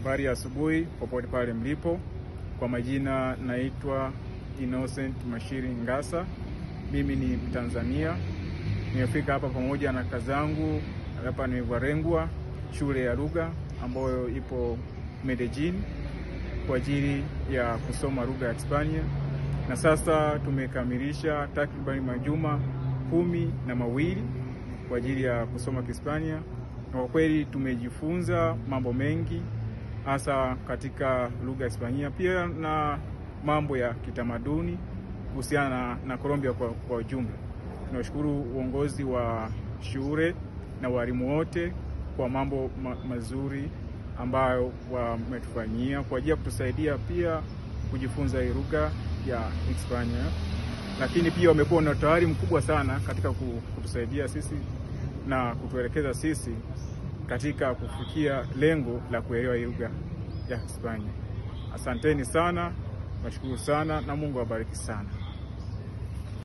Habari ya asubuhi popote pale mlipo. Kwa majina naitwa Innocent Mashiri Ngasa, mimi ni Mtanzania. Nimefika hapa pamoja na kazangu hapa nimevarengwa shule ya lugha ambayo ipo Medellin kwa ajili ya kusoma lugha ya Hispania, na sasa tumekamilisha takribani majuma kumi na mawili kwa ajili ya kusoma Kihispania, na kwa kweli tumejifunza mambo mengi hasa katika lugha ya Hispania, pia na mambo ya kitamaduni kuhusiana na, na Colombia kwa, kwa ujumla. Tunashukuru uongozi wa shule na walimu wote kwa mambo ma, mazuri ambayo wametufanyia kwa ajili ya kutusaidia pia kujifunza hii lugha ya Hispania, lakini pia wamekuwa na utayari mkubwa sana katika kutusaidia sisi na kutuelekeza sisi katika kufikia lengo la kuelewa hii lugha ya Hispania. Asanteni sana, nashukuru sana na Mungu awabariki sana.